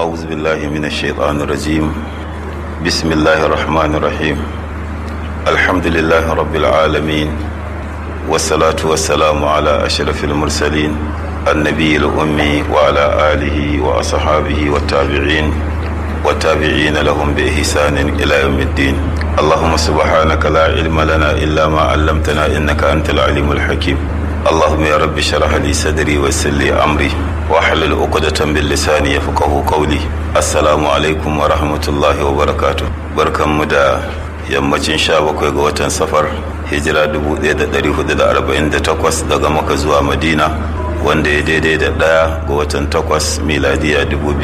أعوذ بالله من الشيطان الرجيم بسم الله الرحمن الرحيم الحمد لله رب العالمين والصلاة والسلام على أشرف المرسلين النبي الأمي وعلى آله وأصحابه والتابعين والتابعين لهم بإحسان إلى يوم الدين اللهم سبحانك لا علم لنا إلا ما علمتنا إنك أنت العليم الحكيم اللهم يا رب اشرح لي صدري ويسر لي أمري واحلل عقدة من لساني يفقه قولي السلام عليكم ورحمة الله وبركاته بركم مدى yammacin sha bakwai ga watan safar hijira 1448 daga maka zuwa madina wanda ya daidai da ɗaya ga watan takwas miladiya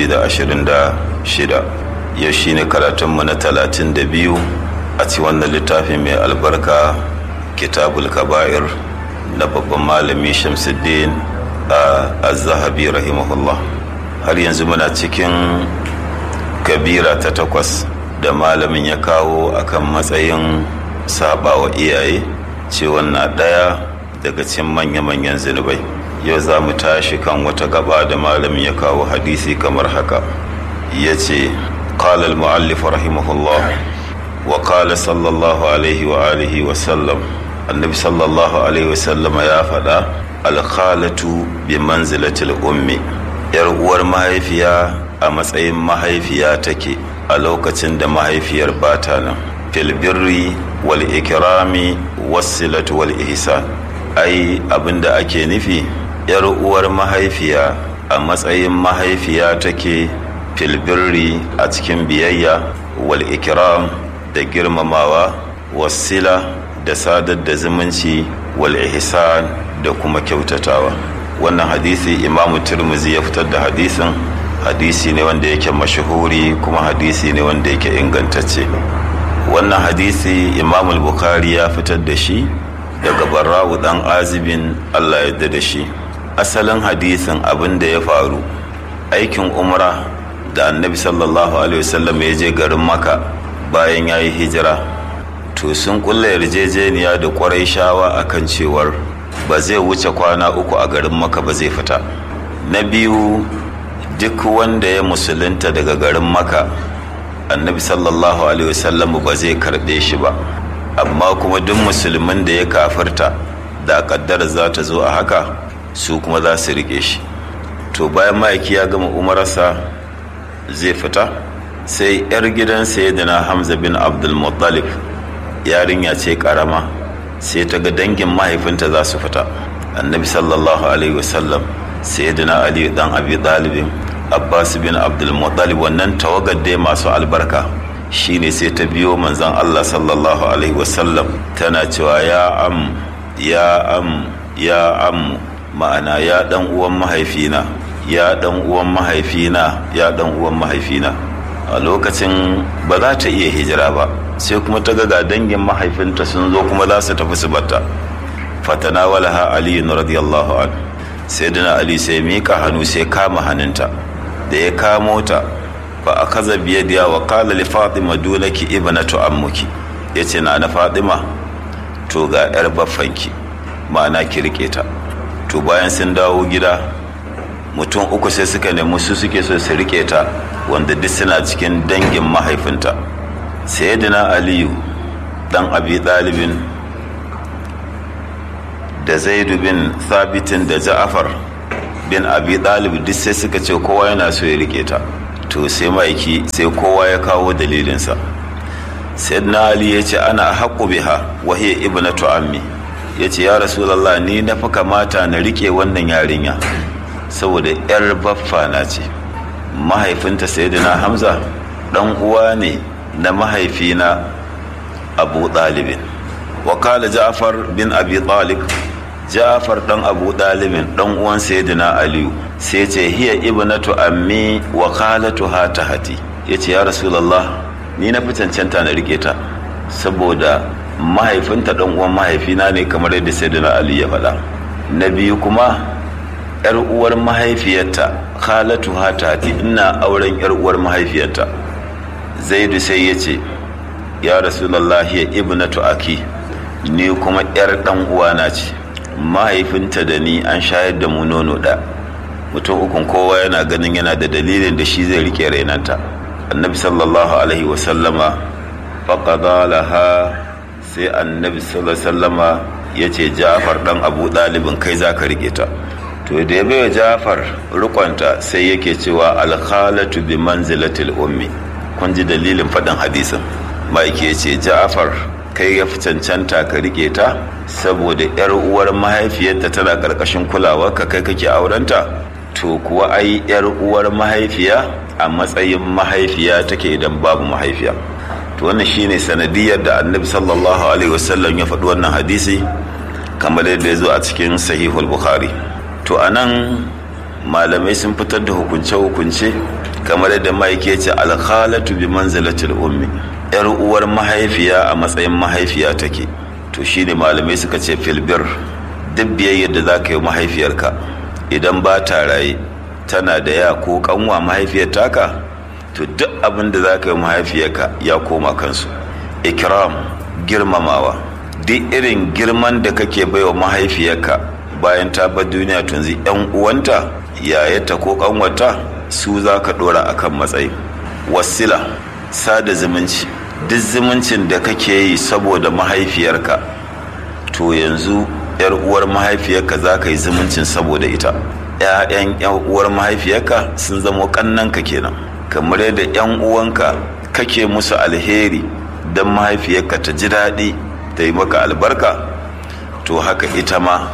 2026 yau shine karatunmu na 32 a ci wannan littafin mai albarka kitabul kaba'ir na babban malami shamsuddin a zahabi rahimahullah har yanzu muna cikin kabira ta takwas da malamin ya kawo akan matsayin sabawa iyaye cewa na ɗaya daga cikin manya-manyan zunubai yau za mu tashi kan wata gaba da malamin ya kawo hadisi kamar haka ya ce قال المؤلف رحمه الله وقال صلى الله عليه وآله وسلم النبي صلى الله عليه وسلم يا فدا الخالة بمنزلة الأم يرغور mahaifiya a matsayin mahaifiya take a lokacin da mahaifiyar bata nan filbirri wal ikirami wasilatu wal ihsan ai abinda ake nufi yar uwar mahaifiya a matsayin mahaifiya take filbirri a cikin biyayya wal ikram da girmamawa wasila da sadar da zumunci wal ihsan da kuma kyautatawa wannan hadisi imamu turmuzi ya fitar da hadisin hadisi ne wanda yake mashahuri kuma hadisi ne wanda yake ingantacce wannan hadisi imam bukhari ya fitar da shi daga barra'u dan azibin allah yadda da shi asalin hadisin abin da ya faru aikin umra da annabi sallallahu alaihi wasallam ya je garin maka bayan ya yi hijira to sun kulla yarjejeniya da kwarai shawa akan cewar ba zai wuce kwana uku a garin maka ba zai fita na biyu duk wanda ya musulunta daga garin maka annabi sallallahu alaihi wasallam ba zai karbe shi ba amma kuma duk musulmin da ya kafirta da kaddara za ta zo a haka su kuma za su rike shi to bayan ma'aiki ya gama umararsa zai fita sai yar gidan sayyidina hamza bin abdul muttalib yarinya ce karama sai ta ga dangin mahaifinta za su fita annabi sallallahu alaihi wasallam sayyidina ali dan abi talibin abbas bin abdulmuttalib wannan tawagar dai masu albarka shine sai ta biyo manzon allah sallallahu alaihi wasallam tana cewa ya am ya am ya am ma'ana ya dan uwan mahaifina ya dan uwan mahaifina ya dan uwan mahaifina a lokacin ba za ta iya hijira ba sai kuma ta ga dangin mahaifinta sun zo kuma za su tafi su batta fatana walaha ali radiyallahu anhu sai dina ali sai mika hannu sai kama hannunta da ya kamo ta fa a kaza biyadiya wa kala li fatima dunaki ibnatu ammuki yace na na fatima to ga yar baffanki ma'ana ki rike ta to bayan sun dawo gida mutum uku sai suka nemi su suke so su rike ta wanda duk suna cikin dangin mahaifinta sayyidina aliyu dan abi dalibin da zaidu bin thabitin da ja'afar bin abi dalib duk sai suka ce kowa yana so ya rike ta to sai ma'aiki sai kowa ya kawo dalilinsa sayyidina ali ya ce ana haƙu biha wa hiya ibnatu ammi ya ce ya rasulallah ni na fi kamata na rike wannan yarinya saboda yar baffa na ce mahaifinta sayyidina hamza dan uwa ne na mahaifina abu ɗalibin wakala ja'far bin abi talib ja'far dan abu ɗalibin dan uwan sayyidina aliyu sai ce hiya ibnatu ammi wa khalatu ha tahati yace ya rasulullah ni na fi cancanta na rike ta saboda mahaifinta dan uwan mahaifina ne kamar yadda sayyidina ali ya faɗa na biyu kuma yar uwar mahaifiyarta khalatu ha tahati ina auren yar uwar mahaifiyarta zaidu sai ya ce ya rasulallah ya ibnatu aki ni kuma yar dan uwana ce mahaifinta da ni an shayar da mu nono da mutum ukun kowa yana ganin yana da dalilin da shi zai rike rainanta annabi sallallahu alaihi wasallama faƙaɗa laha sai annabi sallallahu alaihi wasallama ya ce jafar ɗan abu ɗalibin kai za ka rike ta to da ya baiwa jafar rikonta sai yake cewa alkhalatu bi manzilatil ummi kun ji dalilin faɗin hadisin mike ya ce jafar kai ya fi cancanta ka rike ta saboda yar uwar mahaifiyarta tana ƙarƙashin kulawa ka kai kake aurenta to kuwa ai yar uwar mahaifiya a matsayin mahaifiya take idan babu mahaifiya to wannan shine sanadiyar da annabi sallallahu alaihi wasallam ya faɗi wannan hadisi kamar yadda ya zo a cikin sahihul bukhari to anan malamai sun fitar da hukunce-hukunce kamar yadda mike ya ce alkhalatu bi manzilatil ummi yar uwar mahaifiya a matsayin mahaifiya take to shine malamai suka ce filbir duk biyayyar da za ka yi mahaifiyarka idan ba ta raye tana da ya ko kanwa mahaifiyar taka to duk abin da za ka yi mahaifiyarka ya koma kansu ikram girmamawa duk irin girman da kake baiwa mahaifiyarka bayan ta bar duniya tunzi yan uwanta yayata ko kanwata su za ka dora akan matsayi wasila sada zumunci duk zumuncin da kake yi saboda mahaifiyarka to yanzu yar uwar mahaifiyarka za ka yi zumuncin saboda ita ‘ya'yan ‘yan uwar mahaifiyarka sun zama kannanka kenan kamar yadda ‘yan uwanka kake musu alheri don mahaifiyarka ta ji daɗi ta yi maka albarka to haka ita ma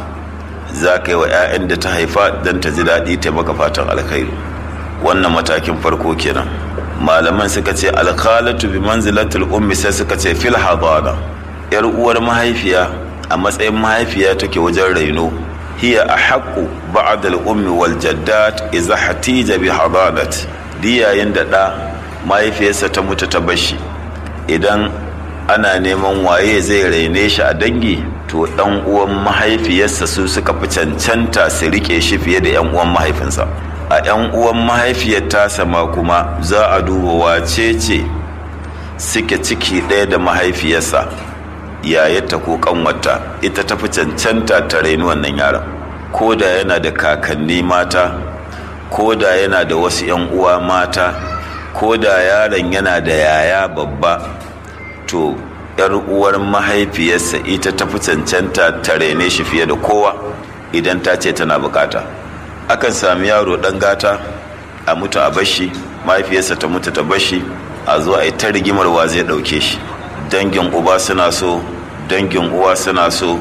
za ka yi wa 'ya'yan da ta haifa don ta ji daɗi ta maka fatan alkhairi wannan matakin farko kenan malaman suka ce alkhalatu bi manzilatul ummi sai suka ce fil hadana yar uwar mahaifiya a matsayin mahaifiya take wajen raino hiya a haƙƙu ba'ad al-ummi wal jaddat idza hatija bi hadanat diyayin da ɗa mahaifiyarsa ta mutu ta bashi idan ana neman waye zai raine shi a dangi to ɗan uwan mahaifiyarsa su suka fi cancanta su rike shi fiye da 'yan uwan mahaifinsa a 'yan uwan mahaifiyar tasa ma kuma za a duba wace ce suke ciki ɗaya da mahaifiyarsa yayarta ko kanwata ita tafi cancanta ta raini wannan yaron ko da yana da kakanni mata ko da yana da wasu 'yan uwa mata ko da yaron yana da yaya babba to yar uwar mahaifiyarsa ita tafi cancanta ta raine shi fiye da kowa idan ta ce tana bukata akan sami yaro dan gata a mutu a bashi mahaifiyarsa ta mutu ta bashi a zo a yi ta rigimar wa zai dauke shi dangin uba suna so dangin uwa suna so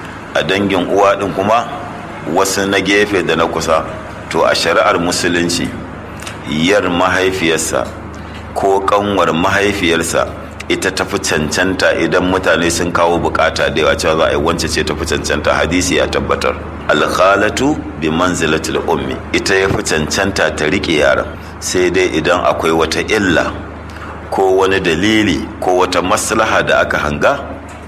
a dangin uwa din kuma wasu na gefe da na kusa to a shari'ar musulunci yar mahaifiyarsa ko kanwar mahaifiyarsa ita tafi cancanta idan mutane sun kawo bukata da yawa cewa za a yi wance ce tafi cancanta hadisi ya tabbatar alkhalatu bi manzilatil ummi ita ya fi cancanta ta rike yaran sai dai idan akwai wata illa ko wani dalili ko wata maslaha da aka hanga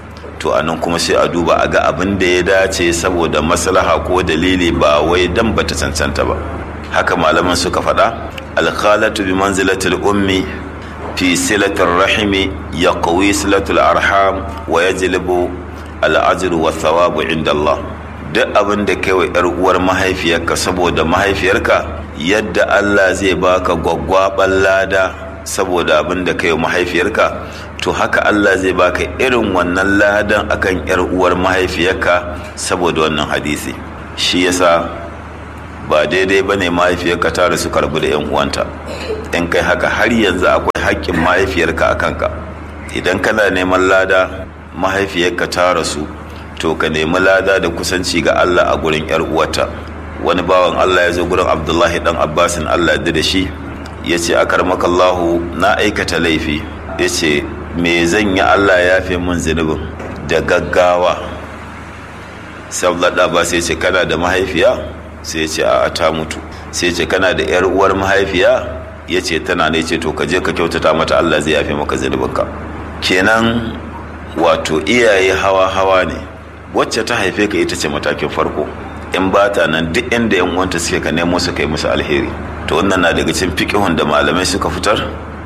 to anan kuma sai a duba a ga abin da ya dace saboda maslaha ko dalili ba wai dan bata cancanta ba haka malaman suka faɗa alkhalatu bi manzilatil ummi في صلة الرحم يقوي صلة الأرحام ويجلب الأجر والثواب عند الله duk abin da kai wa ‘yar uwar mahaifiyarka saboda mahaifiyarka yadda Allah zai baka gwaggwaɓar lada saboda abin da kai wa mahaifiyarka to haka Allah zai baka irin wannan ladan akan ‘yar uwar mahaifiyarka saboda wannan hadisi shi yasa ba daidai ba ne mahaifiyarka ta rasu karbu da ‘yan uwanta in kai haka har yanzu akwai haƙƙin mahaifiyarka a kanka idan kana neman lada mahaifiyarka ta rasu to ka nemi lada da kusanci ga Allah a gurin yar uwata wani bawan Allah ya zo gurin Abdullahi dan Abbasin Allah ya da shi ya ce akarmakallahu na aikata laifi ya ce me zan yi Allah ya fi mun zunubin da gaggawa sai Abdullahi Abbas ya ce kana da mahaifiya sai ya ce a ta mutu sai ya ce kana da yar uwar mahaifiya ya ce tana ne ce to ka je ka kyautata mata Allah zai yafe maka zunubinka kenan wato iyaye hawa hawa ne wacce ta haife ka ita ce matakin farko in ba ta nan duk inda yan uwanta suke ka nemo su kai musu alheri to wannan na daga cikin fiqhun da malamai suka fitar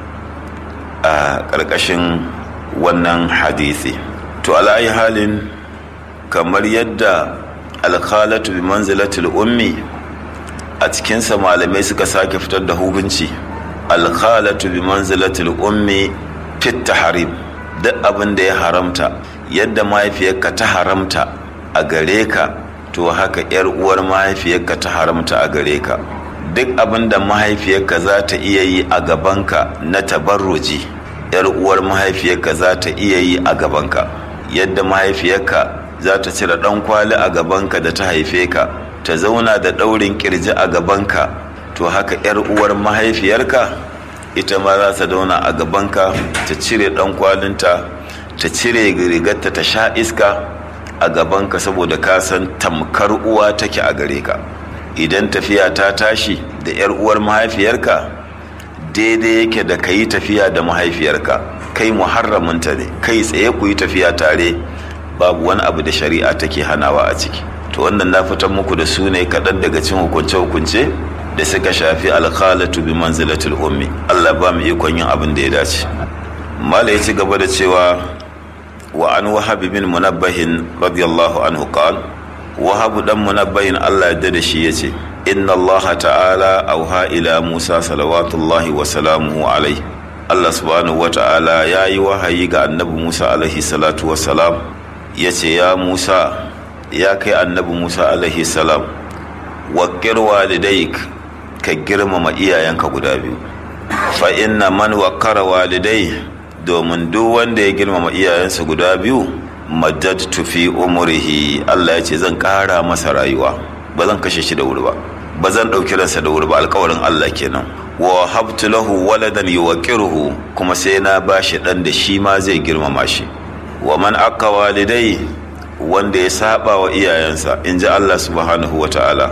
a ƙarƙashin wannan hadisi to ala'ayi halin kamar yadda alkhalatu bi manzilatil ummi a cikinsa malamai suka sake fitar da hukunci alkhalatu bi manzilatil ummi fit tahrim duk abin da ya haramta yadda mahaifiyarka ta haramta a gare ka to haka yar uwar mahaifiyarka ta haramta a gare ka duk abin da mahaifiyarka za ta iya yi a gabanka na tabarruji yar uwar mahaifiyarka za ta iya yi a gabanka yadda mahaifiyarka za ta cire ɗan kwali a gabanka da ta haife ka ta zauna da ɗaurin kirji a gabanka to haka yar uwar mahaifiyarka ita ma za ta zauna a gabanka ta cire ɗan kwalinta ta cire rigarta ta sha iska a gabanka saboda ka san tamkar uwa take a gare ka idan tafiya ta tashi da 'yar uwar mahaifiyarka daidai yake da ka yi tafiya da mahaifiyarka kai muharraminta ne kai tsaye ku yi tafiya tare babu wani abu da shari'a take hanawa a ciki to wannan na fitar muku da su ne kaɗan daga cin hukunce-hukunce da suka shafi alkhalatu bi manzilatul ummi allah ba mu ikon yin abin da ya dace mala ya ci gaba da cewa wa an wahabi bin munabbahin radiyallahu anhu qal wahabu dan munabbahin Allah ya da shi yace inna Allah ta'ala auha ila Musa salawatullahi wa salamuhu alaihi Allah subhanahu wa ta'ala ya yi wahayi ga annabi Musa alaihi salatu wa salam yace ya Musa ya kai annabi Musa alaihi salam waqqir walidayk ka girmama iyayenka guda biyu fa inna man waqqara walidayhi domin duk wanda ya girmama iyayensa guda biyu maddadtu fi umrihi Allah ya ce zan ƙara masa rayuwa ba zan kashe shi da wuri ba ba zan ɗauki ransa da wuri ba alkawarin Allah kenan wa habtu lahu waladan yuwaqiruhu kuma sai na bashi ɗan da shi ma zai girmama shi wa man aka walidai wanda ya saba wa iyayensa in ji Allah subhanahu wa ta'ala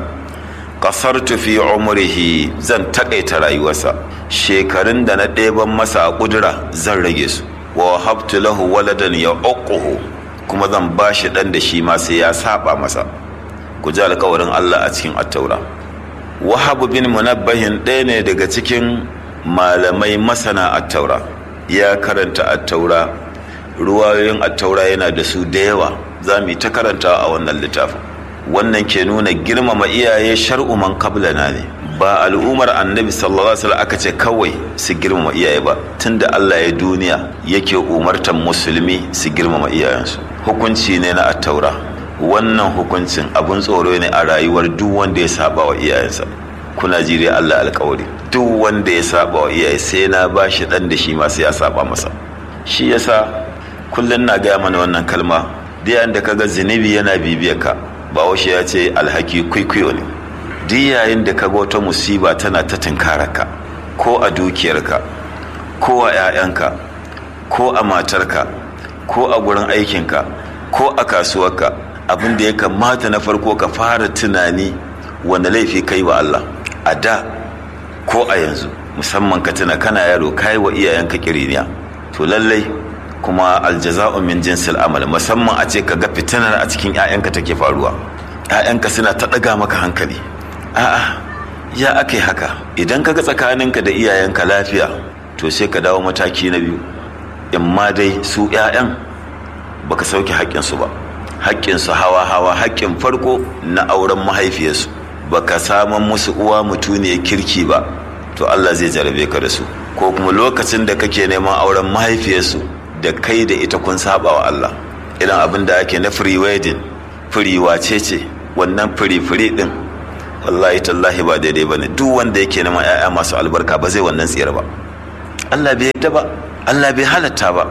kasartu fi umrihi zan takaita rayuwarsa shekarun da na ɗeban masa a ƙudura zan rage su wa habtu lahu waladan ya uquhu kuma zan ba shi ɗan da shi ma sai ya saba masa ku ji alkawarin Allah a cikin attaura wahabu bin munabbahin ɗaya ne daga cikin malamai masana attaura ya karanta attaura ruwayoyin attaura yana da su da yawa za mu yi ta karanta a wannan littafin wannan ke nuna girmama iyaye shar'u man qablana ne ba al'ummar annabi sallallahu alaihi wasallam aka ce kawai su girmama iyaye ba tunda Allah ya duniya yake umartan musulmi su girmama iyayensu hukunci ne na attaura wannan hukuncin abun tsoro ne a rayuwar duk wanda ya saba wa iyayensa kuna jire Allah alkawari duk wanda ya saba wa iyaye sai na bashi dan da shi ma sai ya saba masa shi yasa kullun na gaya mana wannan kalma da da kaga zinubi yana bibiyar ka bahaushe ya ce alhaki kwaikwayo ne duk yayin da kaga wata musiba tana ta tunkararka ko a dukiyarka ko a 'ya'yanka ko a matarka ko a gurin aikinka ko a kasuwarka abin da ya kamata na farko ka fara tunani wanda laifi kai wa Allah a da ko a yanzu musamman ka tuna kana yaro kai wa iyayenka kiriniya to lallai kuma aljaza'u min jinsil amal musamman a ce ka ga fitinar a cikin 'ya'yanka take faruwa 'ya'yanka suna ta ɗaga maka hankali a'a ya aka haka idan ka ga tsakaninka da iyayenka lafiya to sai ka dawo mataki na biyu in ma dai su 'ya'yan baka sauke haƙƙinsu ba haƙƙinsu hawa-hawa haƙƙin farko na auren mahaifiyarsu baka saman musu uwa mutuniyar kirki ba to Allah zai jarabe ka da su ko kuma lokacin da kake neman auren mahaifiyarsu da kai da ita kun saba wa Allah irin abin da ake na free wedding free wace ce wannan free free din wallahi tallahi ba daidai bane duk wanda yake neman 'ya'ya masu albarka ba zai wannan tsira ba Allah bai yadda ba Allah bai halatta ba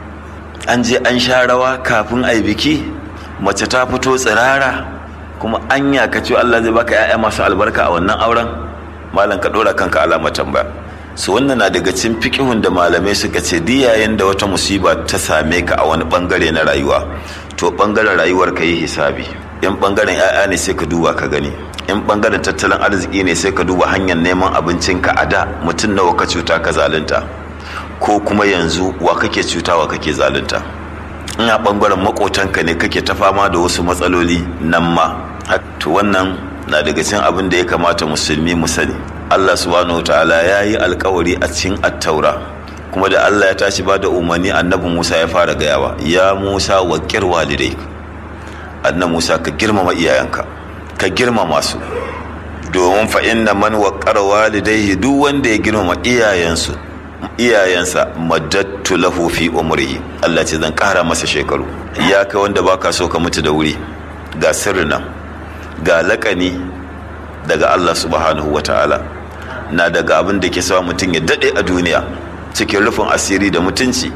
an je an sha rawa kafin a yi biki mace ta fito tsirara kuma an yaka ce Allah zai baka 'ya'ya masu albarka a wannan auren malam ka dora kanka alamar tambaya su wannan na daga cikin fikihun da malamai suka ce diyayen da wata musiba ta same ka a wani bangare na rayuwa to bangaren rayuwar ka yi hisabi in bangaren 'ya'ya ne sai ka duba ka gani in bangaren tattalin arziki ne sai ka duba hanyar neman abincinka a da mutum nawa ka cuta ka zalunta ko kuma yanzu wa kake cuta wa kake zalunta ina bangaren makotanka ne kake ta fama da wasu matsaloli nan ma to wannan na daga cikin abin da ya kamata musulmi mu sani Allah subhanahu wataala ya yi alkawari a cikin attaura kuma da Allah ya tashi ba da umarni annabi Musa ya fara gayawa ya Musa wa walidai annabi Musa ka girmama iyayenka ka girmama su domin fa inna man waqqara walidayhi duk wanda ya girmama iyayensu iyayensa madattu lahu fi umrihi Allah ce zan kara masa shekaru ya kai wanda baka so ka mutu da wuri ga sirrina ga lakani daga Allah subhanahu ta'ala na daga abin da ke sa mutum ya dade a duniya cikin rufin asiri da mutunci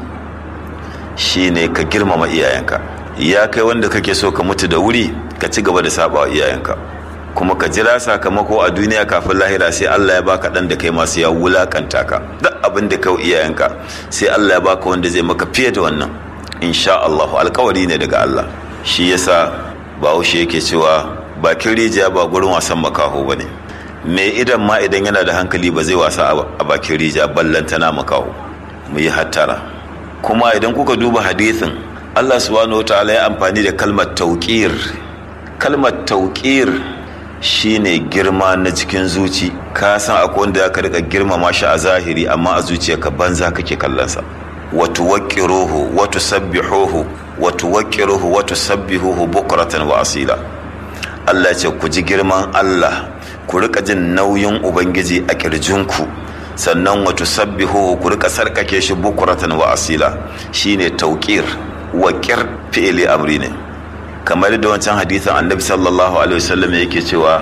shine ka girmama iyayenka ya kai wanda kake so ka mutu da wuri ka ci gaba da saba wa iyayenka kuma ka jira sakamako a duniya kafin lahira sai Allah ya baka dan da kai masu ya wulakanta ka duk abin da kai iyayenka sai Allah ya baka wanda zai maka fiye da wannan insha Allah alkawari ne daga Allah shi yasa Bahaushe yake cewa bakin rijiya ba gurin wasan makaho bane me idan ma idan yana da hankali ba zai wasa a bakin rijiya ballantana makaho mu yi hattara kuma idan kuka duba hadisin Allah subhanahu wataala ya amfani da kalmar tauqir kalmar tauqir shine girma na cikin zuci ka san akwai wanda zaka rika girmama shi a zahiri amma a zuciyarka banza kake kallonsa wa tuwaqqiruhu wa tusabbihuhu wa tuwaqqiruhu wa tusabbihuhu bukratan wa asila Allah ce ku ji girman Allah ku rika jin nauyin ubangiji a kirjinku sannan wa tusabbihuhu ku rika sarkake shi bukratan wa asila shine tauqir wa qir fi'li amri ne kamar da wancan hadisin annabi sallallahu alaihi wasallam yake cewa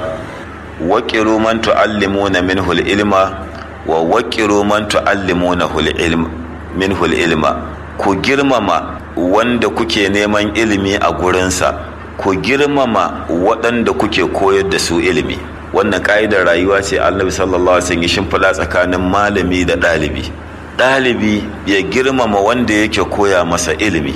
waqiru man tuallimuna minhu ilma wa waqiru man tuallimuna ilma minhu ilma ku girmama wanda kuke neman ilimi a gurinsa ku girmama waɗanda kuke koyar da su ilimi wannan ka'idar rayuwa ce annabi sallallahu alaihi wasallam ya shimfiɗa tsakanin malami da ɗalibi ɗalibi ya girmama wanda yake koya masa ilimi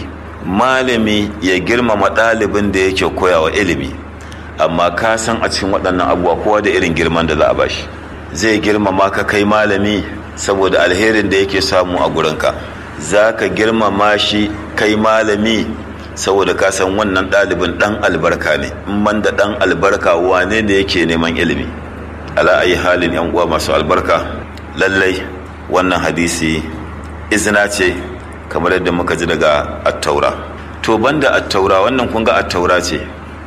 malami ya girmama ɗalibin da yake koyawa ilimi amma ka san a cikin waɗannan abubuwa kowa da irin girman da za a bashi zai girmama ka kai malami saboda alherin da yake samu a gurinka za ka girmama shi kai malami saboda ka san wannan ɗalibin ɗan albarka ne in man da ɗan albarka wane ne yake neman ilimi ala ayi halin yan uwa masu albarka lallai wannan hadisi izina ce kamar yadda muka ji daga attaura to banda attaura wannan kun ga attaura ce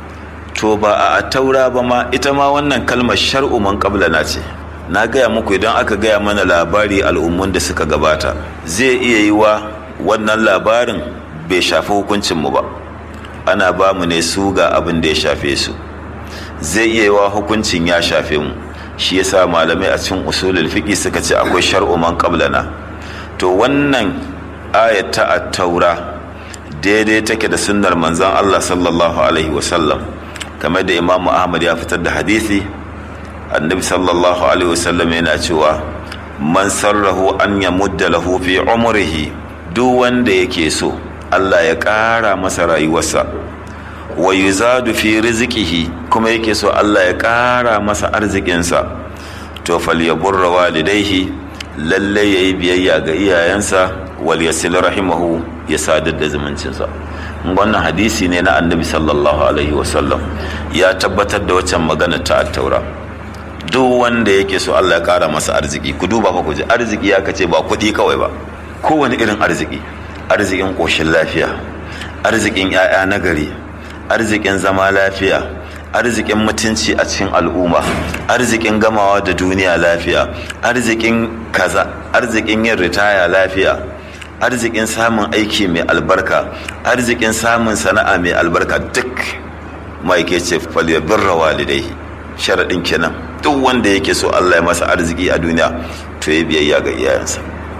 to ba a attaura ba ma ita ma wannan kalmar shar'u man na ce na gaya muku idan aka gaya mana labari al'ummun da suka gabata zai iya yi wa wannan labarin bai shafi hukuncinmu ba ana ba mu ne su ga abin da ya shafe su zai iya yi wa hukuncin ya shafe mu shi yasa malamai a cikin usulul fiqi suka ce akwai shar'u man qablana to wannan ayat ta at-taura daidai take da sunnar manzon Allah sallallahu alaihi wasallam kamar da Imam Ahmad ya fitar da hadisi annabi sallallahu alaihi wasallam yana cewa man sarrahu an yamudda lahu fi umrihi duk wanda yake so Allah ya ƙara masa rayuwarsa wa yuzadu fi rizqihi kuma yake so Allah ya ƙara masa arzikinsa to falyaburra walidaihi lalle yayi biyayya ga iyayensa wal yasil rahimahu ya sadar da zumuncinsa wannan hadisi ne na annabi sallallahu alaihi wasallam ya tabbatar da waccan magana ta attaura duk wanda yake so Allah ya ƙara masa arziki ku duba fa ku ji arziki ya kace ba kuɗi kawai ba kowane irin arziki arzikin ƙoshin lafiya arzikin 'ya'ya nagari arzikin zama lafiya arzikin mutunci a cikin al'umma arzikin gamawa da duniya lafiya arzikin kaza arzikin yin ritaya lafiya arzikin samun aiki mai albarka arzikin samun sana'a mai albarka duk ma'aike ce falyabirra walidai sharaɗin kenan duk wanda yake so Allah ya masa arziki a duniya to ya biyayya ga iyayensa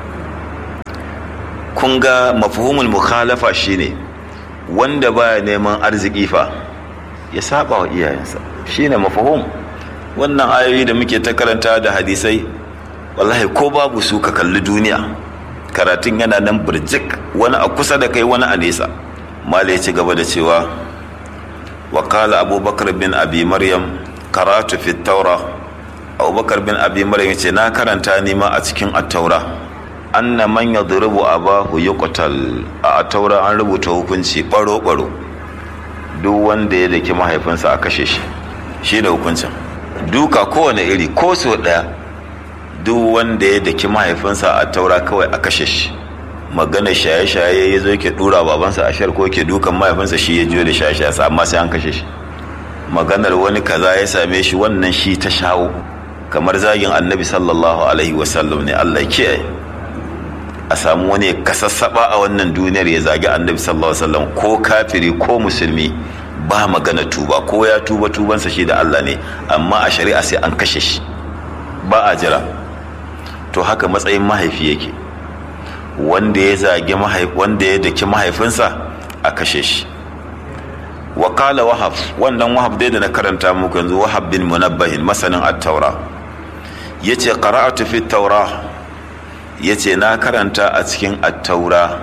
kun ga mafhumul mukhalafa shine wanda baya neman arziki fa ya saba wa iyayensa shine mafhum wannan ayoyi da muke ta karanta da hadisai wallahi ko babu su ka kalli duniya karatun yana nan birjik wani a kusa da kai wani a nesa mala ya ci gaba da cewa wa kala abubakar bin abi maryam karatu fi taura abubakar bin abi maryam ce na karanta nima a cikin attaura anna man yadrubu abahu yuqtal a taura an rubuta hukunci baro baro duk wanda ya daki mahaifinsa a kashe shi shi da hukuncin duka kowane iri ko so daya duk wanda ya daki mahaifinsa a taura kawai a kashe shi magana shaye-shaye ya zo yake dura babansa a shar ko yake dukan mahaifinsa shi ya jiyo da shaye-shaye amma sai an kashe shi maganar wani kaza ya same shi wannan shi ta shawo kamar zagin annabi sallallahu alaihi wasallam ne Allah kiyaye a samu wani kasassaba a wannan duniyar ya zagi annabi sallallahu alaihi wasallam ko kafiri ko musulmi ba magana tuba ko ya tuba tubansa shi da Allah ne amma a shari'a sai an kashe shi ba a jira to haka matsayin mahaifi yake wanda ya zagi wanda ya daki mahaifinsa a kashe shi wa qala wahab wannan wahab dai da na karanta muku yanzu wahab bin munabbahin masanin at-taura yace qara'atu fi at-taura yace na karanta a cikin at-taura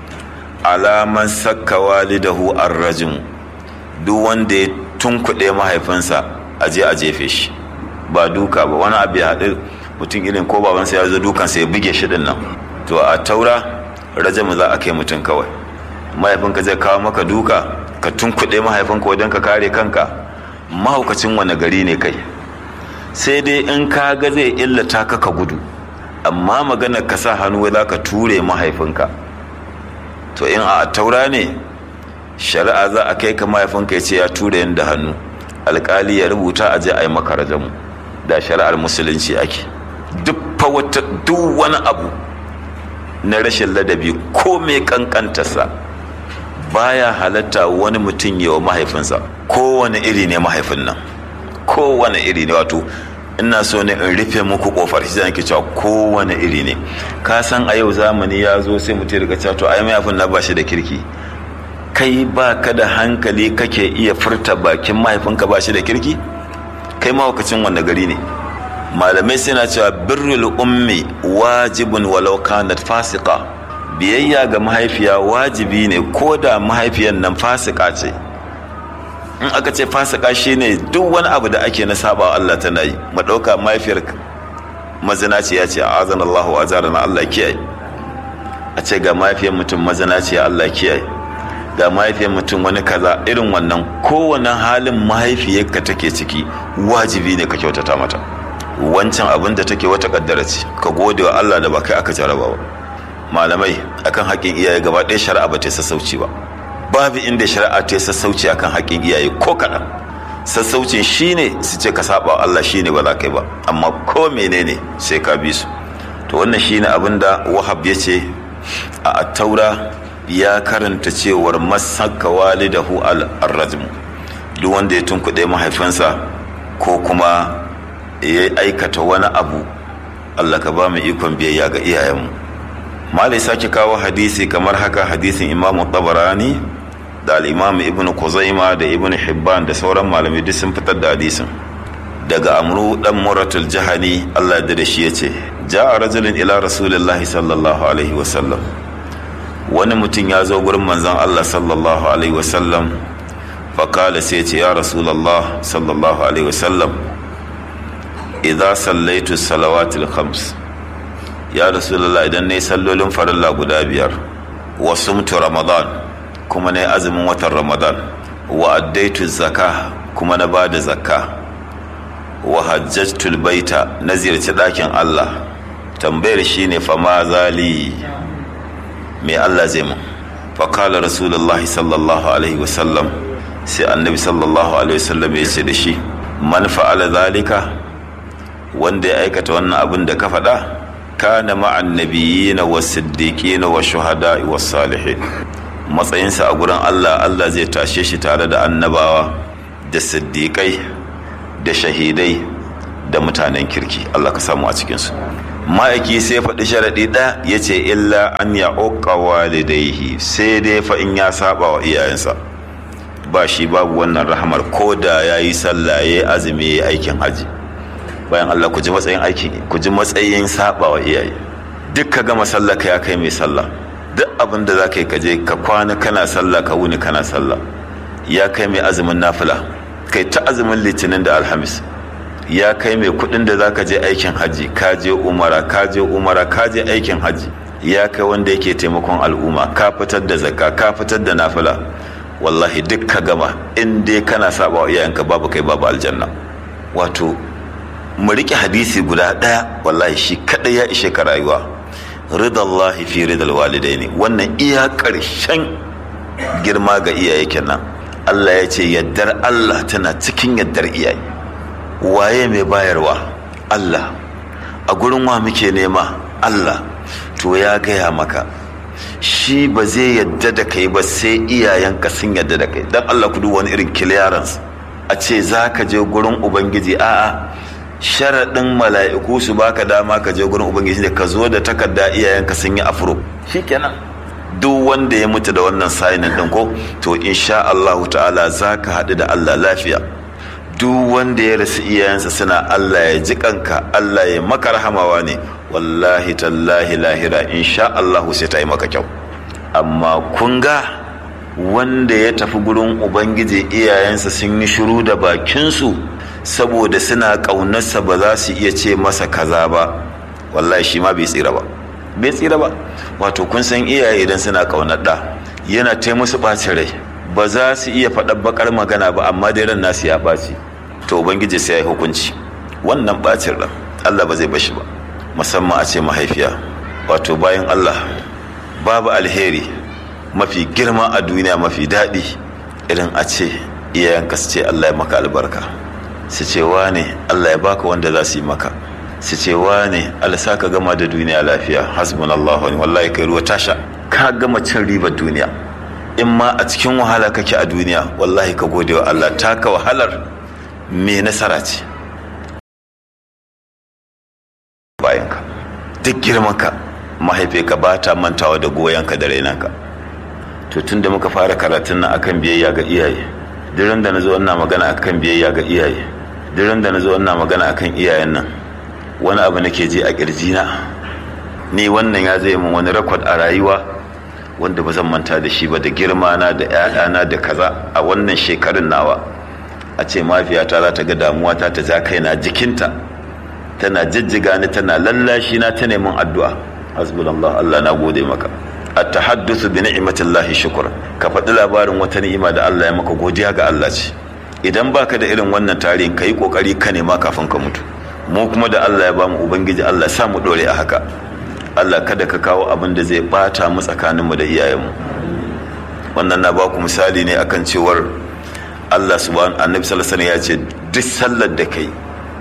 alaman sakka walidahu ar-rajm duk wanda ya tunkuɗe mahaifinsa a je a jefe shi ba duka ba wani abu ya haɗu mutum irin ko babansa ya zo dukansa ya buge shi din nan to a taura rajamu za a kai mutum kawai mahaifinka zai kawo maka duka ka tunkuɗe mahaifinka wajen ka kare kanka mahaukacin wani gari ne kai sai dai in ka ga zai illata ka ka gudu amma maganar ka sa hannu za ka ture mahaifinka to in a taura ne shari'a za a kai ka mahaifinka ya ce ya ture da hannu alkali ya rubuta a je a yi maka rajamu da shari'ar musulunci ake duk wani abu na rashin ladabi ko mai kankantarsa baya halatta wani mutum yi wa mahaifinsa kowane iri ne mahaifin nan kowane iri ne wato ina so ne in rufe muku kofar shi zan cewa kowane iri ne ka san a yau zamani ya zo sai mutum riga cewa to ai mahaifin na ba shi da kirki kai ba ka da hankali kake iya furta bakin mahaifinka ba shi da kirki kai mahaukacin wanda gari ne malamai suna cewa birrul ummi wajibun walau kanat fasika biyayya ga mahaifiya wajibi ne ko da mahaifiyar nan fasika ce in aka ce fasika shine duk wani abu da ake na saba Allah tana yi mu dauka mahaifiyar mazinaci ya ce azan Allahu wa azarana Allah kiyaye a ce ga mahaifiyar mutum mazinaci ya Allah kiyaye ga mahaifiyar mutum wani kaza irin wannan kowane halin mahaifiyarka take ciki wajibi ne ka kyautata mata wancan abin da take wata kaddara ce ka gode wa Allah da ba kai aka jaraba ba malamai akan haƙƙin iyaye gaba ɗaya shari'a ba ta sassauci ba babu inda shari'a ta sassauci akan haƙƙin iyaye ko kaɗan sassaucin shine su ce ka saba wa Allah shine ba za ka yi ba amma ko menene sai ka bi su to wannan shine abin da wahab ya ce a attaura ya karanta cewar masaka walidahu al-rajm duk wanda ya tunkuɗe mahaifinsa ko kuma ya aikata wani abu Allah ka ba mu ikon biyayya ga iyayenmu malai sake kawo hadisi kamar haka hadisin imamu tabarani da al'imamu ibn kuzaima da ibn hibban da sauran malamai duk sun fitar da hadisin daga amru dan muratul jahani Allah da shi ya ce ja'a rajulun ila rasulillahi sallallahu alaihi wasallam wani mutum ya zo gurin manzon Allah sallallahu alaihi wasallam fakala sai ce ya rasulallah sallallahu alaihi wasallam idza sallaitu salawatil khams ya rasulullah idan nayi sallolin farilla guda biyar wa sumtu ramadan kuma nayi azumin watan ramadan wa addaitu zakka kuma na bada zakka wa hajjajtul baita na ziyarci dakin Allah tambayar shine fa ma zali me Allah zai mun fa qala rasulullahi sallallahu alaihi wasallam sai annabi sallallahu alaihi wasallam ya ce da shi man fa'ala zalika wanda ya aikata wannan abin da ka faɗa kana ma'an nabiyina wa siddiqina wa shuhada wa salihin matsayinsa a gurin Allah Allah zai tashe shi tare da annabawa da siddiƙai da shahidai da mutanen kirki Allah ka samu a cikinsu ma'aiki sai faɗi sharaɗi ɗaya ya ce illa an ya uƙa walidaihi sai dai fa in ya saba wa iyayensa ba shi babu wannan rahamar ko da ya yi sallah ya azumi ya aikin haji bayan Allah ku ji matsayin aiki ku ji matsayin saba wa iyaye duk ka gama sallah ka ya kai mai sallah duk abin da za ka yi ka je ka kwana kana sallah ka wuni kana sallah ya kai mai azumin nafila kai ta azumin litinin da alhamis ya kai mai kudin da za ka je aikin haji ka je umara ka je umara ka je aikin haji ya kai wanda yake taimakon al'umma ka fitar da zakka ka fitar da nafila wallahi duk ka gama in dai kana saba wa iyayenka babu kai babu aljanna wato mu riƙe hadisi guda ɗaya wallahi shi kaɗai ya ishe ka rayuwa ridallahi fi ridal walidaini wannan iya ƙarshen girma ga iyaye kenan Allah ya ce yaddar Allah tana cikin yaddar iyaye waye mai bayarwa Allah a gurin wa muke nema Allah to ya gaya maka shi ba zai yadda da kai ba sai iyayenka sun yadda da kai don Allah ku wani irin clearance a ce za ka je gurin ubangiji a'a sharaɗin mala'iku su baka dama ka je gurin ubangiji da ka zo da takarda iyayenka sun yi afro shikenan duk wanda ya mutu da wannan sainin ɗin ko to insha Allah ta'ala za ka haɗu da Allah lafiya duk wanda ya rasu iyayensa suna Allah ya ji kanka Allah ya maka rahamawa ne wallahi tallahi lahira insha Allah sai ta yi maka kyau amma kun ga wanda ya tafi gurin ubangiji iyayensa sun yi shiru da bakinsu saboda suna ƙaunarsa ba za su iya ce masa kaza ba wallahi shi ma bai tsira ba bai tsira ba wato kun san iyaye idan suna ƙaunar ɗa yana ta musu ɓacin rai ba za su iya faɗar bakar magana ba amma dai ran nasu ya ɓaci to ubangiji sai ya yi hukunci wannan ɓacin ran allah ba zai bashi ba musamman a ce mahaifiya wato bayan allah babu alheri mafi girma a duniya mafi daɗi irin a ce iyayenka su ce allah ya maka albarka su ce ne allah ya baka wanda za su yi maka su ce ne allah sa ka gama da duniya lafiya hasbunallahu wani wallahi kai ruwa tasha ka gama cin ribar duniya in ma a cikin wahala kake a duniya wallahi ka gode wa allah taka wahalar me nasara ce bayanka duk girmanka mahaifinka ba ta mantawa da goyonka da rainanka to tun da muka fara karatun nan akan biyayya ga iyaye dirin da na zo ina magana akan biyayya ga iyaye dirin da na zo ina magana akan iyayen nan wani abu nake ji a kirjina ni wannan ya zai min wani rakwad a rayuwa wanda ba zan manta da shi ba da girma na da ƴaƴana da kaza a wannan shekarun nawa a ce mafiyata za ta ga damuwa ta ta ja kaina jikinta tana jijjiga ni tana lallashi na ta neman addu'a hasbunallah Allah na gode maka at-tahaddathu bi ni'matillahi shukr ka faɗi labarin wata ni'ima da Allah ya maka godiya ga Allah ce idan baka da irin wannan tarihin kai kokari ka nema kafin ka mutu mu kuma da Allah ya bamu ubangiji Allah sa mu dore a haka Allah kada ka kawo abin da zai bata mu tsakanin mu da iyayenmu wannan na baku misali ne akan cewar Allah subhanahu annabi sallallahu alaihi wasallam ya ce duk sallar da kai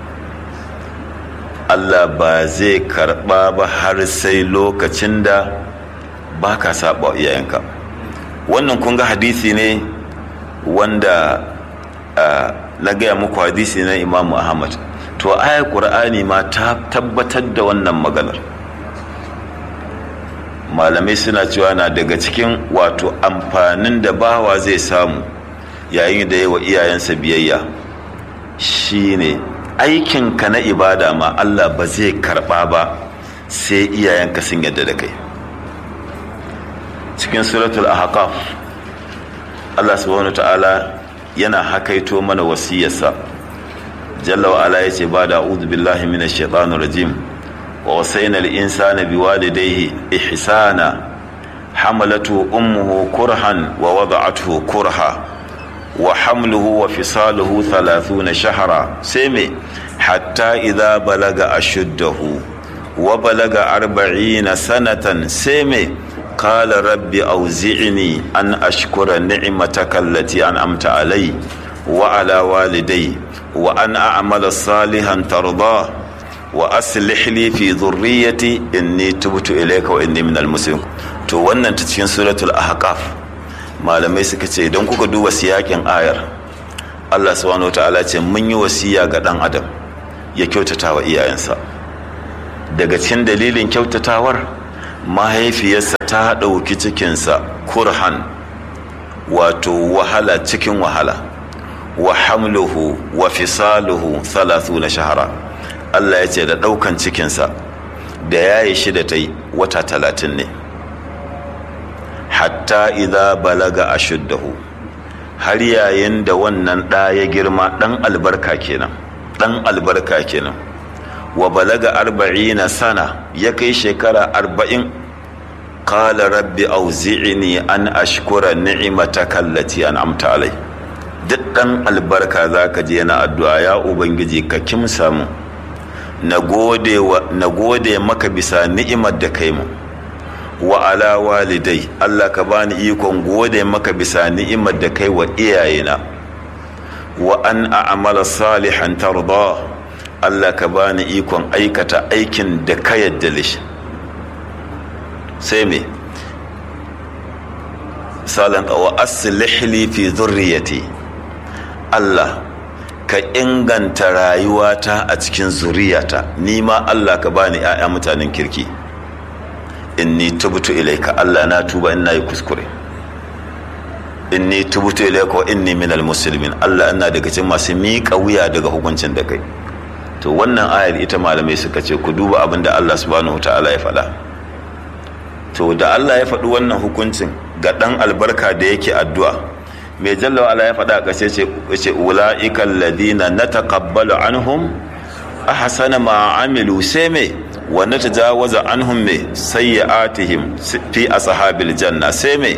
Allah ba zai karɓa ba har sai lokacin da ba ka saba iyayenka wannan kun ga hadisi ne wanda na gaya muku hadisi na imamu ahmad to ayar ƙur'ani ma ta tabbatar da wannan maganar malamai suna cewa na daga cikin wato amfanin da bawa zai samu yayin da yi wa iyayensa biyayya shine aikinka na ibada ma Allah ba zai karba ba sai iyayenka sun yadda da kai cikin suratul ahqaf Allah subhanahu ta'ala yana hakaito mana wasiyarsa jalla wa ala yace ba da a'udhu billahi minash shaitanir rajim wa wasayna al-insana biwalidayhi ihsana hamalatu ummuhu kurhan wa wada'atuhu kurha wa hamluhu wa fisaluhu 30 shahra sai me hatta idza balaga ashuddahu wa balaga 40 sanatan sai me qala rabbi awzi'ni an ashkura ni'mataka allati an'amta alayya wa ala walidayya wa an a'mala salihan tardah wa aslih li fi dhurriyyati inni tubtu ilayka wa inni minal muslimin to wannan ta cikin suratul ahqaf malamai suka ce idan kuka duba siyakin ayar Allah subhanahu ta'ala ce mun yi wasiya ga dan adam ya kyautata wa iyayensa daga cikin dalilin kyautatawar mahaifiyarsa ta ɗauki cikinsa kurhan wato wahala cikin wahala wa hamluhu wa fisaluhu na shahara Allah ya ce da ɗaukan cikinsa da yayi shi da ta yi wata talatin ne hatta idza balaga ashuddahu har yayin da wannan ɗa ya girma ɗan albarka kenan ɗan albarka kenan wa balaga arba'ina sana ya kai shekara arba'in qala rabbi auzi'ni an ashkura ni'mataka allati an'amta alai duk ɗan albarka zaka je yana addu'a ya ubangiji ka kimsa mu na gode maka bisa ni'imar da kai mu wa ala walidai Allah ka bani ikon gode maka bisa ni'imar da kai wa iyayena wa an a'mala salihan tarda Allah ka bani ikon aikata aikin da ka yadda lishi sai me salan wa aslih li fi dhurriyyati Allah ka inganta rayuwata a cikin zuriyata ni ma Allah ka bani 'ya'ya mutanen kirki inni tubtu ilaika Allah na tuba ina yi kuskure inni tubtu ilaika wa inni minal muslimin Allah ina daga cikin masu miƙa wuya daga hukuncin da kai to wannan ayar ita malamai suka ce ku duba abin da Allah subhanahu ta'ala ya faɗa to da Allah ya faɗi wannan hukuncin ga ɗan albarka da yake addu'a mai jalla wa ya faɗa a ƙashe ce ula'ikan ladina na taƙabbalu anhum ahsana ma amilu sai me wa natajawaza anhum me sayyi'atihim fi ashabil janna sai me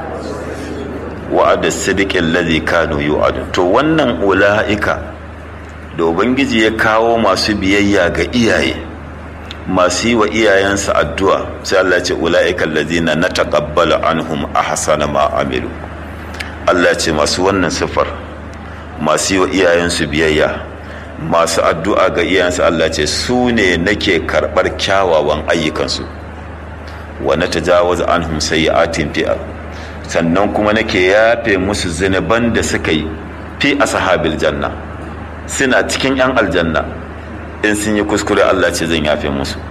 wa'ada sidiqin ladhi kanu yu'adu to wannan ula'ika da ubangiji ya kawo masu biyayya ga iyaye masu yi wa iyayensa addu'a sai Allah ce ula'ika alladhina nataqabbalu anhum ahsana ma amilu Allah ce masu wannan siffar masu yi wa iyayensu biyayya masu addu'a ga iyayensu Allah ce su ne nake karɓar kyawawan ayyukansu wa na tajawaza anhum sayyi'atin fi sannan kuma nake yafe musu zinuban da suka yi fi ashabil janna suna cikin yan aljanna in sun yi kuskure Allah ce zan yafe musu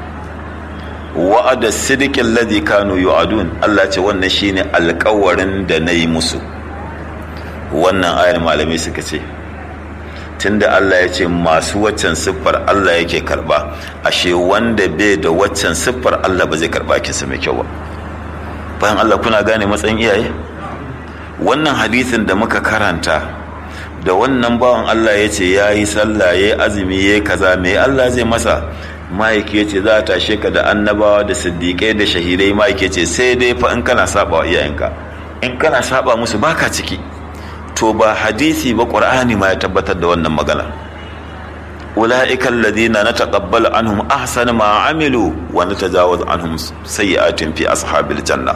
wa'ada sidiqin ladhi kanu yu'adun Allah ce wannan shine alƙawarin da nayi musu wannan ayar malamai suka ce tunda Allah ya ce masu waccan siffar Allah yake karba ashe wanda bai da waccan siffar Allah ba zai karba kinsa mai kyau ba bayan Allah kuna gane matsayin iyaye wannan hadisin da muka karanta da wannan bawan Allah ya ce ya yi sallah ya yi azumi ya yi kaza mai Allah zai masa ma'aiki ya ce za a tashe ka da annabawa da siddiƙai da shahidai ma'aiki ya ce sai dai fa in kana saba wa iyayenka in kana saba musu baka ciki to ba hadisi ba ƙur'ani ma ya tabbatar da wannan magana ula'ika alladhina nataqabbalu anhum ahsana ma amilu wa natajawaz anhum sayyi'atin fi ashabil janna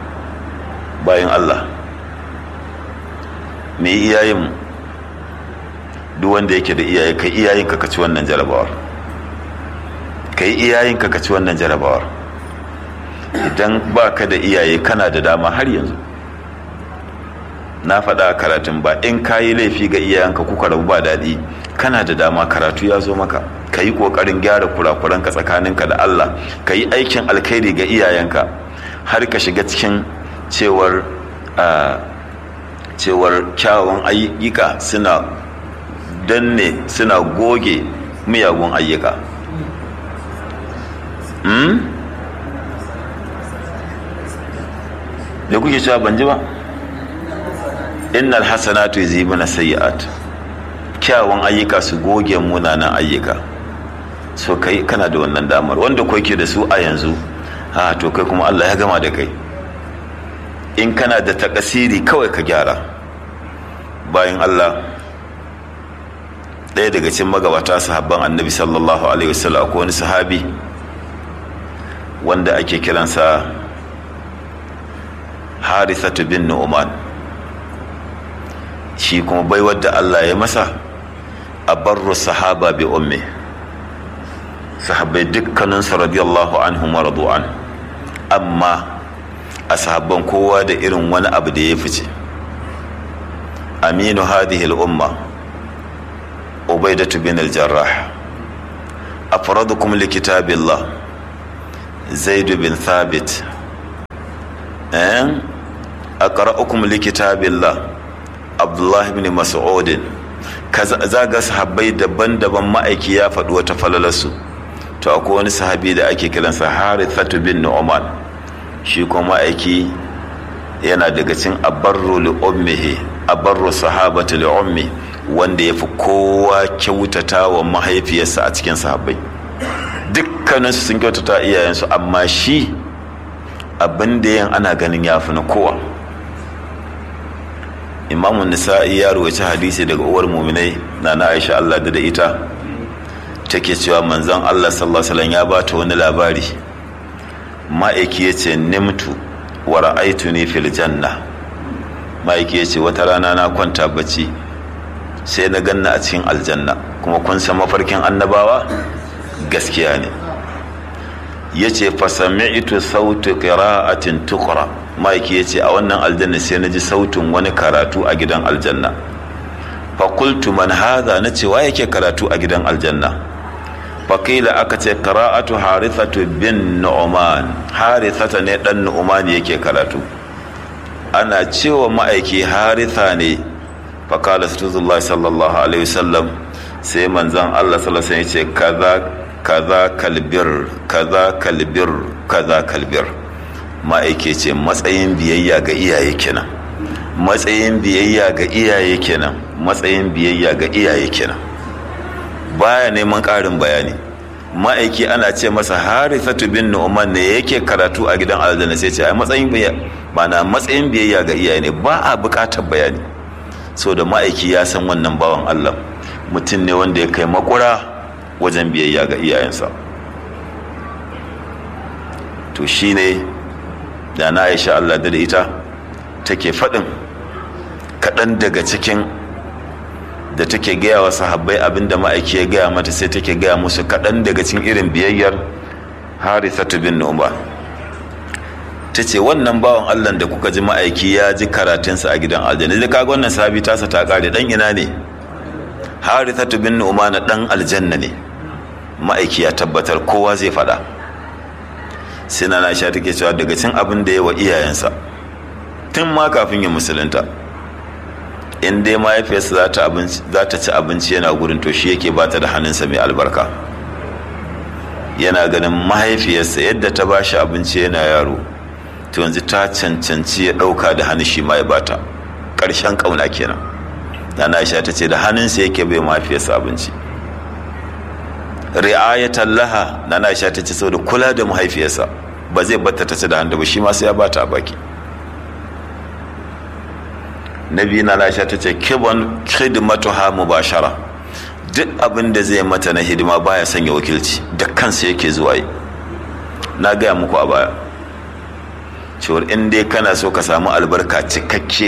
bayan Allah me iyayen duk wanda yake da iyaye kai iyayen ka ci wannan jarabawar kai iyayen ka ci wannan jarabawar idan baka da iyaye kana da dama har yanzu na faɗa a karatun ba in ka yi laifi ga iyayenka kuka rabu ba daɗi kana da dama karatu ya zo maka ka yi ƙoƙarin gyara kurakuranka tsakaninka da Allah ka yi aikin alkhairi ga iyayenka har ka shiga cikin cewar cewar kyawawan ayyuka suna danne suna goge miyagun ayyuka da kuke cewa ban ji ba innal hasanatu yuzibuna sayyi'at kyawun ayyuka su goge munanan ayyuka so kai kana da wannan damar wanda ko yake da su a yanzu ha to kai kuma Allah ya gama da kai in kana da takasiri kawai ka gyara bayan Allah ɗaya daga cikin magabata sahabban annabi sallallahu alaihi wasallam akwai wani sahabi wanda ake kiransa harithatu bin nu'man shi kuma bai wadda Allah ya masa a barru sahaba bi umme sahabbai dukkaninsu radiyallahu anhum wa radu'an amma a sahabban kowa da irin wani abu da ya fice aminu hadhihi al-umma ubaidatu bin al-jarrah afradukum li kitabillah zaid bin thabit eh aqra'ukum li kitabillah abdullahi bin mas'udin za ga sahabbai daban-daban ma'aiki ya faɗi wata falalarsu to akwai wani sahabi da ake kiransa harithatu bin nu'man shi kuma ma'aiki yana daga cin abarru li ummihi abarru sahabatu li ummi wanda ya fi kowa kyautata wa mahaifiyarsa a cikin sahabbai dukkaninsu sun kyautata iyayensu amma shi abin da yin ana ganin ya fi na kowa imamu nisa'i ya ruwaci hadisi daga uwar muminai na na aisha allah da da ita take cewa manzon allah sallallahu alaihi ya ba ta wani labari ma'aiki ya ce nimtu wa ra'aitu ni fil janna ma'aiki ya ce wata rana na kwanta bacci sai na ganna a cikin aljanna kuma kun san mafarkin annabawa gaskiya ne ya ce fasami'tu sautu qira'atin tukra ma'aiki ya ce a wannan aljanna sai na ji sautin wani karatu a gidan aljanna fakultu man haza na ce wa yake karatu a gidan aljanna fakila aka ce qira'atu harithatu bin nu'man harithata ne dan nu'man yake karatu ana cewa ma'aiki haritha ne fakala sallallahu sallallahu alaihi wasallam sai manzon Allah sallallahu alaihi wasallam ya ce kaza kaza kalbir kaza kalbir kaza kalbir ma'aike ce matsayin biyayya ga iyaye kenan matsayin biyayya ga iyaye kenan matsayin biyayya ga iyaye kenan baya neman ƙarin bayani ma'aiki ana ce masa harithatu bin nu'man ne yake karatu a gidan aljanna sai ce ai matsayin biyayya mana matsayin biyayya ga iyaye ne ba a buƙatar bayani so da ma'aiki ya san wannan bawan Allah mutum ne wanda ya kai makura wajen biyayya ga iyayensa to shine da na aisha Allah da ita take faɗin kaɗan daga cikin da take gaya wa sahabbai abinda ma'aiki ya gaya mata sai take gaya musu kaɗan daga cikin irin biyayyar harithatu bin nu'man ta ce wannan bawan Allah da kuka ji ma'aiki ya ji karatunsa a gidan aljanna da kaga wannan sahabi tasa ta kare dan ina ne harithatu bin nu'man dan aljanna ne ma'aiki ya tabbatar kowa zai faɗa sai na sha take cewa daga cin abin da ya wa iyayensa tun ma kafin ya musulunta in dai mahaifiyarsa za ta ci abinci yana gurin to shi yake bata da hannunsa mai albarka yana ganin mahaifiyarsa yadda ta ba shi abinci yana yaro to yanzu ta cancanci ya ɗauka da hannun shi ma ya bata ƙarshen ƙauna kenan na aisha ta ce da hannunsa yake bai mahaifiyarsa abinci ri'ayatan laha na aisha ta ce saboda kula da mahaifiyarsa ba zai batta ta ci da hannu ba shi ma sai ya bata a baki nabi na aisha ta ce kibon khidmatuha mubashara duk abin da zai mata na hidima baya sanya wakilci da kansa yake zuwa yi na gaya muku a baya cewar in dai kana so ka samu albarka cikakke